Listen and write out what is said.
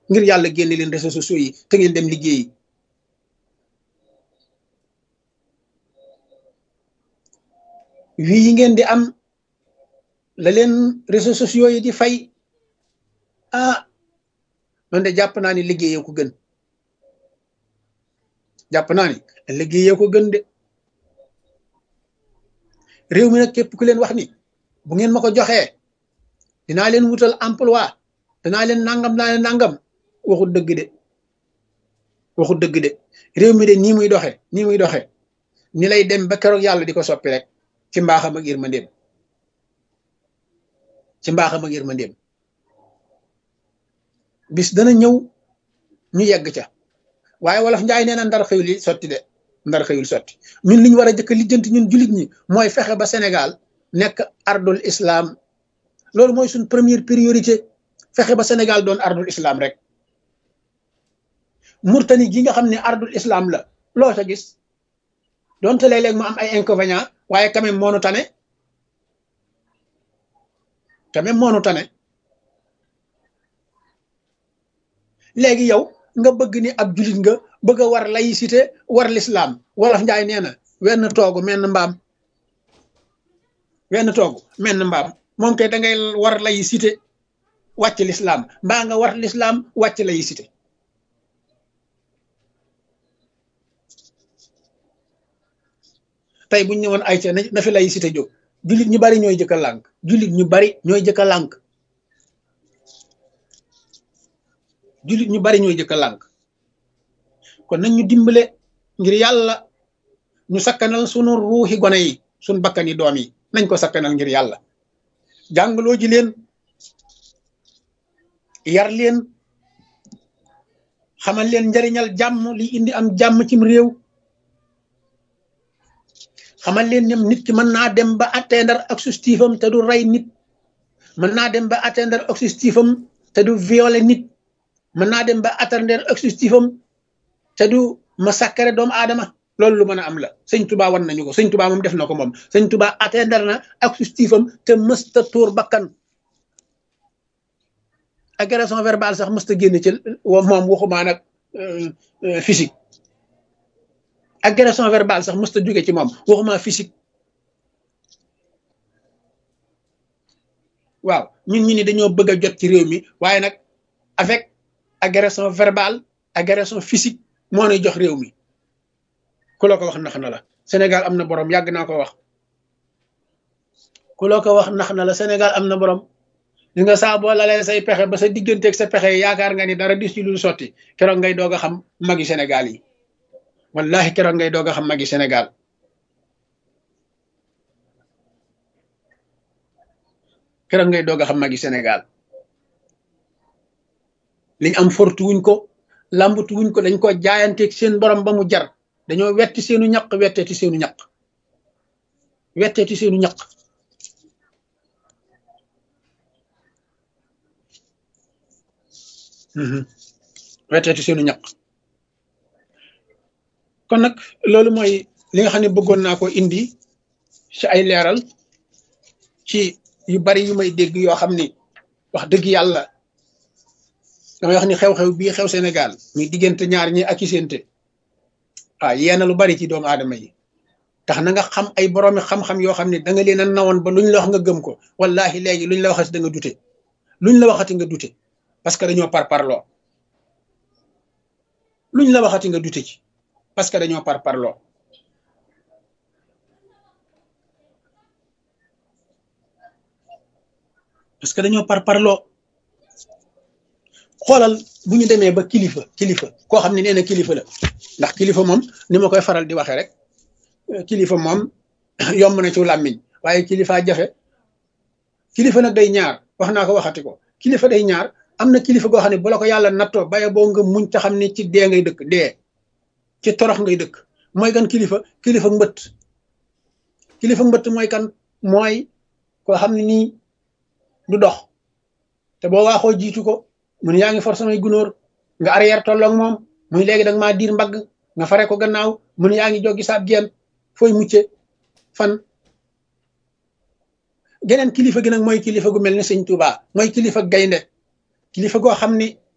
ngir yàlla génne leen réseaux sociaux yi te ngeen dem liggéeyi wii yi ngeen di am la leen réseaux sociaux yi di fay ah man de jàpp naa ni liggéeyee ko gën jàpp naa ni liggéeyee ko gën de réew mi nag képp ku leen wax ni bu ngeen ma ko joxee dinaa leen wutal emploi danaa leen nangam naa leen nangam waxut dëgg de waxut dëgg de réew mi de nii muy doxe nii muy doxe ni lay dem ba keroog yàlla di ko soppi rek ci mbaaxam ak yërmandeem ci mbaaxam ak yërmandeem bis dana ñëw ñu yegg ca waaye wolof njaay nee na ndar xëyul yi sotti de ndar xëyul sotti ñun li ñu war a jëkk lijjanti ñun jullit ñi mooy fexe ba Sénégal nekk ardul islam loolu mooy suñ première priorité fexe ba Sénégal doon ardul islam rek murtani gi nga xam ne ardul islam la loo sa gis donte léeg-léeg mu am ay inconvénients waaye quand même moonu tane quand même moonu tane léegi yow nga bëgg ni ab julit nga bëgg a war laïcité war l'islam wolof njaay nee na wenn toogu menn mbaam wenn toogu menn mbaam moom kay da ngay war laïcité wàcc l'islam mbaa nga war l'islam wàcc laïcité tey buñ ñëwoon ay ca na fi laïcité jóg jullit ñu bari ñooy jëkk a lànk jullit ñu bari ñooy jëkk a lànk jullit ñu bari ñooy jëkk a lànk kon nañ ñu dimbale ngir yàlla ñu sakkanal sunu ruuxi gone yi sunu bakkani doom yi nañ ko sakkanal ngir yàlla jàngaloo ji leen yar leen xamal leen njariñal jàmm li indi am jàmm cim réew xamal leen ñoom nit ki mën naa dem ba atteindre objectif am te du rey nit mën naa dem ba atteindre objectif am te du violer nit mën naa dem ba atteindre objectif am te du massacrer doomu aadama loolu lu mën a am la sëñ Tuba wan nañu ko sëñ Tuba moom def na ko moom sëñ Tuba atteindre na objectif am te mësta tuur bakkan agression verbale sax mësta génn ci moom waxumaa nag physique agression verbale sax mësta jóge ci moom waxuma physique waaw ñun ñu ni dañoo bëgg a jot ci réew mi waaye nag avec agression verbale agression physique moo nuy jox réew mi ku loo ko wax nax na la Sénégal am na borom yàgg naa ko wax ku loo ko wax nax na la Sénégal am na borom li nga saa boo lalee say pexe ba sa digganteeg sa pexe yaakaar nga ni dara dis ci lu sotti keroog ngay doog a xam magi Sénégal yi wallahi keroog ngay doog a xam magi Sénégal keroog ngay doog a xam magi Sénégal liñ am fortu wuñ ko làmbatu wuñ ko dañ ko jaayanteeg seen borom ba mu jar dañoo wetti seenu ñaq wetteeti seenu ñaq wetteeti seenu ñaq wetteeti seenu ñaq kon nag loolu mooy li nga xam ne bëggoon naa ko indi ci ay leeral ci yu bari yu may dégg yoo xam ni wax dëgg yàlla damay wax ni xew-xew bii xew Sénégal muy diggante ñaar ñi ak i séente waaw yeena lu bari ci doomu aadama yi tax na nga xam ay boroomi xam-xam yoo xam ne da nga leen a nawoon ba luñ la wax nga gëm ko wallahi léegi luñ la waxati da nga dute luñ la waxati nga dute parce que dañoo par parloo luñ la waxati nga dute ci parce que dañoo par parloo parce que dañoo par parloo xoolal bu ñu demee ba kilifa kilifa koo xam ne nee na kilifa la ndax kilifa moom ni ma koy faral di waxee rek kilifa moom yomb na ci làmmiñ waaye kilifa jafe kilifa nag day ñaar wax naa ko waxati ko kilifa day ñaar am na kilifa goo xam ne bu la ko yàlla nattoo baye boo nga muñ ta xam ne ci dee ngay dëkk dee ci torox ngay dëkk mooy kan kilifa kilifa mbëtt kilifa mbëtt mooy kan mooy koo xam ne nii du dox te boo waaxoo jiitu ko mun yaa ngi for samay gunóor nga arrière tolloog moom muy léegi da nga maa diir mbagg nga fare ko gannaaw mun yaa ngi joggi saab geen fooy mucce fan geneen kilifa gi nag mooy kilifa gu mel ni sëñ Tuubaa mooy kilifa gaynde kilifa goo xam ni